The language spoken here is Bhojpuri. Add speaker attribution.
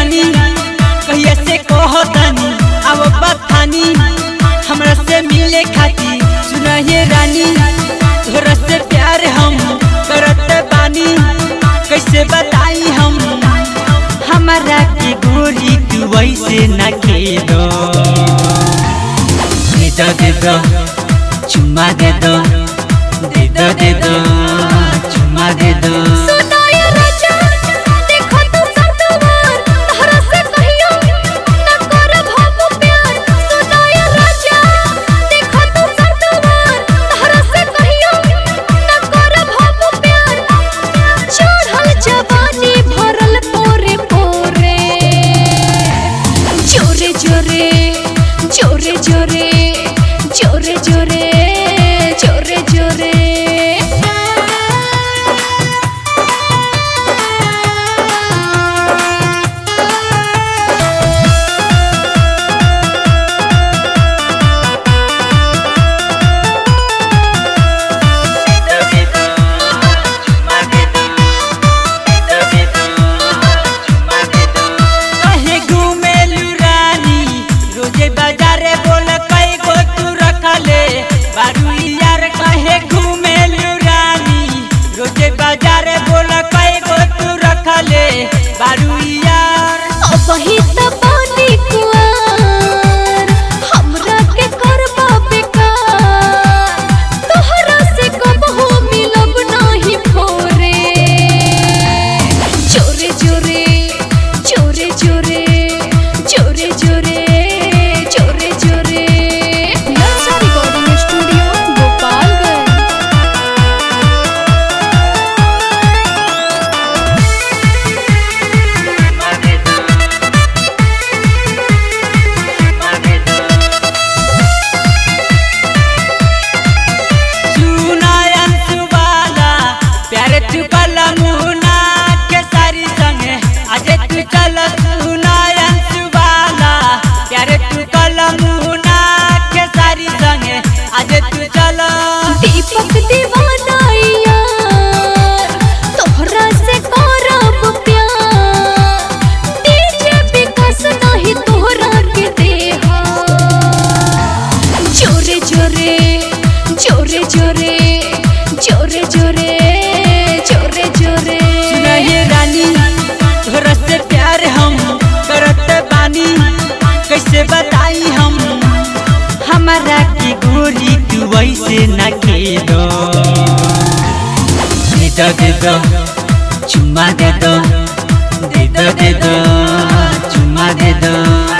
Speaker 1: रानी कहिया से कहतानी अब बथानी हमरा से मिले खाती सुनहिए रानी तोहरा से प्यार हम करत बानी कैसे बताई हम हमारा के गोरी तू वैसे न खेलो दे दो दे दो चुम्मा दे दो दे दो दे दो चुम्मा दे दो
Speaker 2: सुनाय राजा देखो तू संतवार तहरा से कहियो न करब हम प्यार सुनाय राजा देखो तू संतवार तहरा से कहियो न करब हम प्यार चढ़ल जवानी भरल पोरे पोरे जोरे जोरे जोरे जोरे जोरे जोरे जोरे जोरे
Speaker 1: कहे घूमेलू रानी रोजे बाजारे बोल कई गो तू रखले बारू यार कहे घूमेलू रानी रोजे बाजारे बोल कई गो तू रखले बारू यार
Speaker 2: अबही त पानी कुआर हमरा के करबा बेकार तोहरा से कबहू मिलब नाही फोरे जोरे जोरे जोरे जोरे जोरे जोरे जोरे जोरे नर्सा रिकॉर्डिंग स्टूडियो गोपालगंज
Speaker 1: सुनायन सुबाला प्यारे तू कल मुना के सारी संगे आज तू चल सुनायन सुबाला प्यारे तू कल मुना के सारी संगे आज तू चल
Speaker 2: दीपक दीवाना यार तोहरा से करब प्यार डीजे विकास नाही तोहरा के देहा जोरे जोरे जोरे जोरे जोरे जोरे जोरे जोरे
Speaker 1: सुनाइए रानी तोहरा से प्यार हम करत बानी कैसे बताई हम हमारा की गोरी तू वैसे न खेलो दे दो दे दो चुम्मा दे दो दे दो दे दो चुम्मा दे दो